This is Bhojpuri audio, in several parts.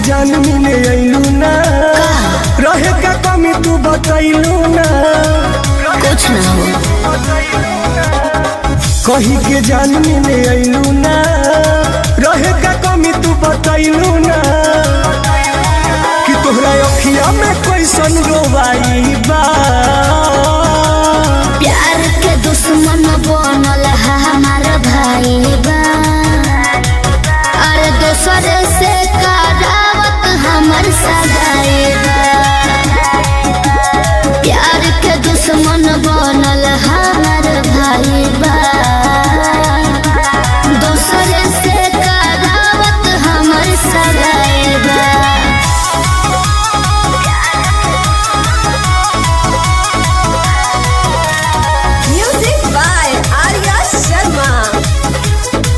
जान मिले अइलू ना रहे का कमी तू बतैलू ना कुछ ना हो कही के जान मिले अइलू ना रहे का कमी तू बतैलू ना कि तोहरा अखिया में कैसन रोवाई बा प्यार के दुश्मन बनल है हमार भाई बा अरे दोसर से करावत हमर सगाई बा प्यार के दुश्मन बनल हमार भाई बा दोसर से करावत हमर सगाई बा Music by Arya Sharma.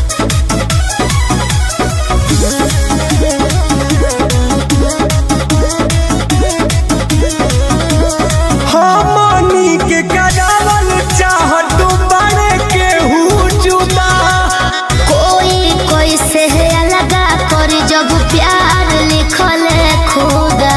हमनी के करावल चाहत बड़े केहू जुदा कोई कोई से अलगा कर जब प्यार लिखल खुदा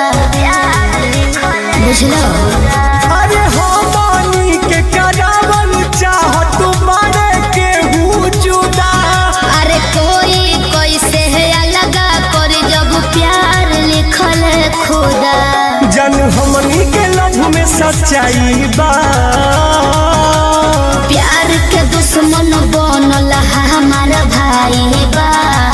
बुझलो अरे हमनी के करावल चाहत बड़े केहू जुदा अरे कोई कोई से अलगा कर जब प्यार लिखल खुदा जन हमनी के लव में सच्चाई बा प्यार के दुश्मन बनल है हमार भाई बा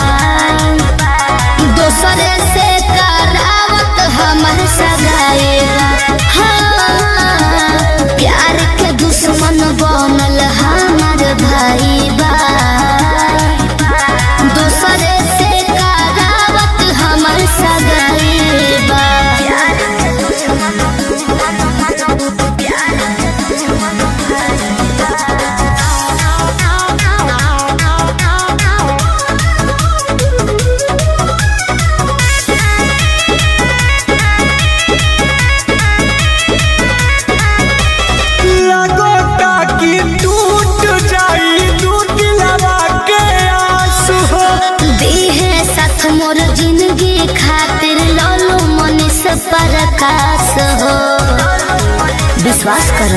दोसरे से करावत हमर सगाई बा हाँ, प्यार के दुश्मन बनल हमार भाई बा दोसरे से करावत हमर सगाई बा लगोता कि टूट जाई दू दिलवा के आंसू हो दीहे साथ मोर जिंदगी खातिर लोलो मनीष प्रकाश हो विश्वास कर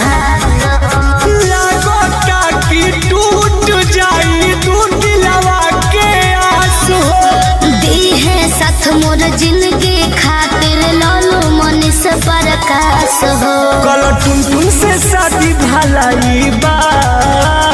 लगोता कि टूट जाई दू दिलवा के आंसू हो दीहे साथ मोर जिंदगी खातिर लोलो मनीष प्रकाश हो कल टुन टुन से शादी भलाई बा